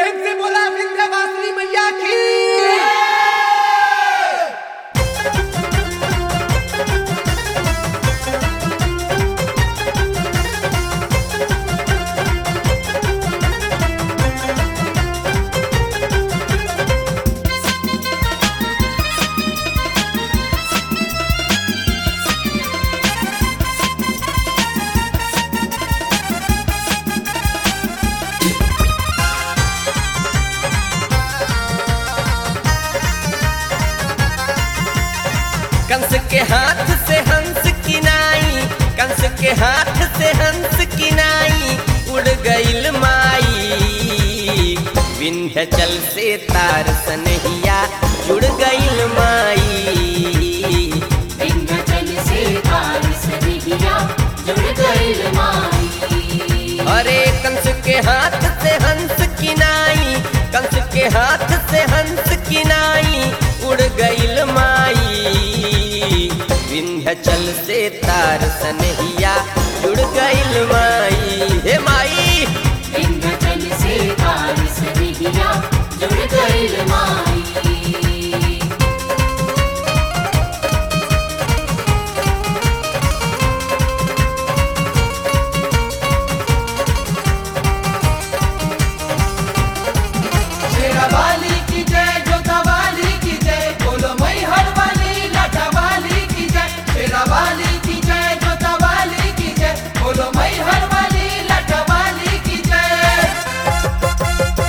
प्रेम से बोला विंध्यवासिनी मैया की कंस के हाथ से हंस की नाई कंस के हाथ से हंस की नाई उड़ गईल माई विंध्याचल से तार सनहिया जुड़ गईल माई विंध्याचल से तार सनहिया जुड़ गइल माई अरे कंस के हाथ से हंस की नाई कंस के हाथ से हंस की नाई उड़ गईल माई विंध्याचल से तार सनहिया जुड़ गईल माई हे माई विंध्याचल से तार सनहिया जुड़ गइल माई शेरा वाली की जय जोता वाली की जय बोलो मई हर वाली लाटा वाली की जय शेरा वाली की जय जोता वाली की जय बोलो मई हर वाली लाटा वाली की जय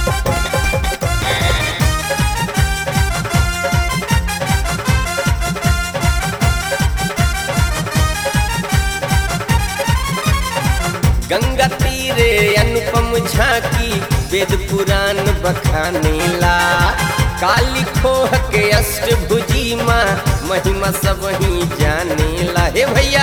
गंगा तीरे अनुपम झांकी वेद पुराण बखानेला काली खोह के अष्टभुजी माँ महिमा सब ही जानेला हे भैया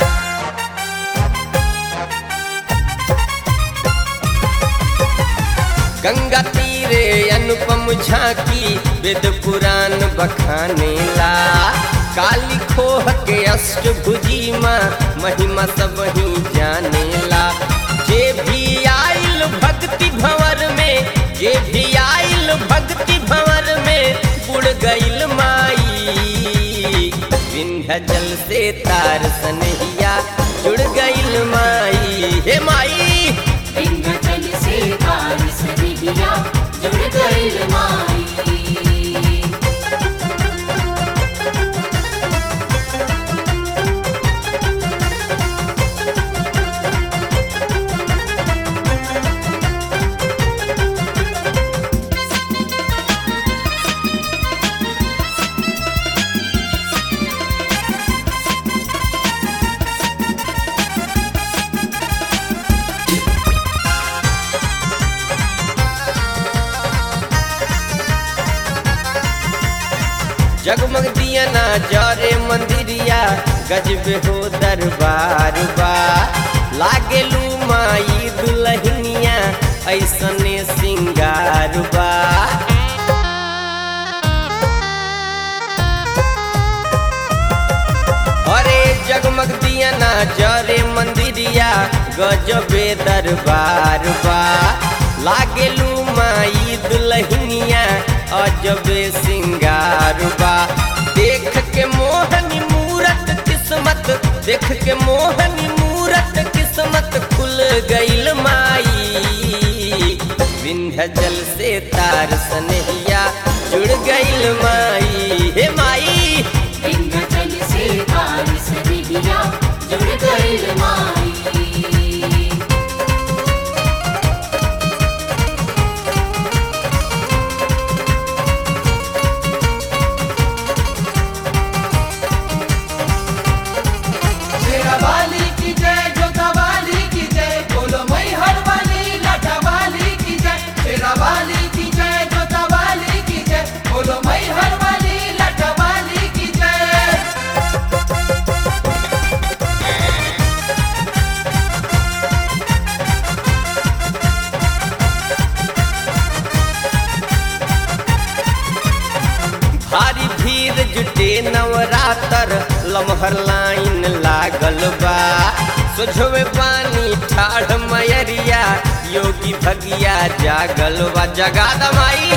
गंगा तीरे अनुपम झांकी वेद पुराण बखानेला काली खोह के अष्टभुजी माँ महिमा सब ही जानेला जे भी आइल भक्ति भंवर में जे भी आइल भक्ति भंवर में बुड़ गइल माई विंध्याचल से तार सनहिया जुड़ गइल माई हे माई विंध्याचल से तार सनहिया जुड़ गइल माई जगमग दिया ना जरे मंदिरिया गजब हो दरबार बा लागे लू माई दुलहिनिया ऐसने सिंगार बा अरे जगमग दिया ना जरे मंदिरिया गजबे दरबार बा लागे लू माई दुलहिनिया अजबे सिंगार बा देख के मोहनी मूरत किस्मत देख के मोहनी मूरत किस्मत खुल गइल माई विंध्याचल से तार सनहिया जुड़ गइल माई हे माई विंध्याचल से तार सनहिया जुड़ गइल माई शेरा वाली की जय जोता वाली की जय बोलो मई हर वाली लाटा वाली की जय शेरा वाली की जय जोता वाली की जय बोलो मई हर वाली लाटा वाली की जय भारी भीड़ जुटे नवरातर लमहर लाइन लागल बा सोझवे पानी ठाढ़ मयरिया योगी भगिया जागल बा जगा दमाई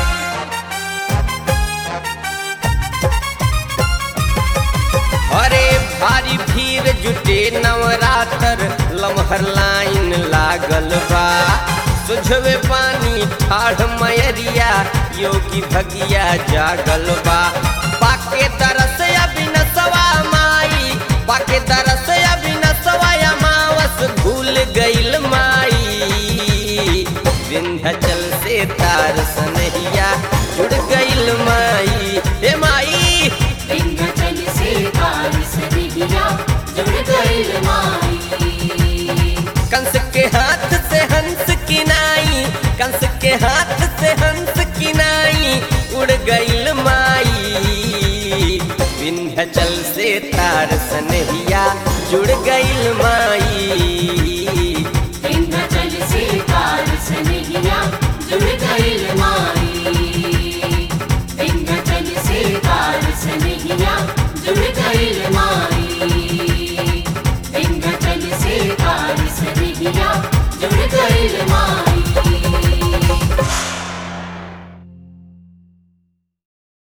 अरे भारी भीड़ जुटे नवरात्र लमहर लाइन लागल बा सुझवे पानी ठाढ़ मयरिया योगी भगिया जागल बा पाके दरस अबिनसवा माई पाके दरस अबिनसवा अमावस भूल गइल माई विंध्याचल से तार सनहिया जुड़ गइल माई हे माई विंध्याचल से तार सनहिया जुड़ गइल माई कंस के हाथ से हंस की नाई कंस के हाथ से हंस की नाई उड़ गइल माई विंध्याचल से तार सनहिया जुड़ गइल माई विंध्याचल से तार सनहिया जुड़ गइल माई विंध्याचल से तार सनहिया जुड़ गइल माई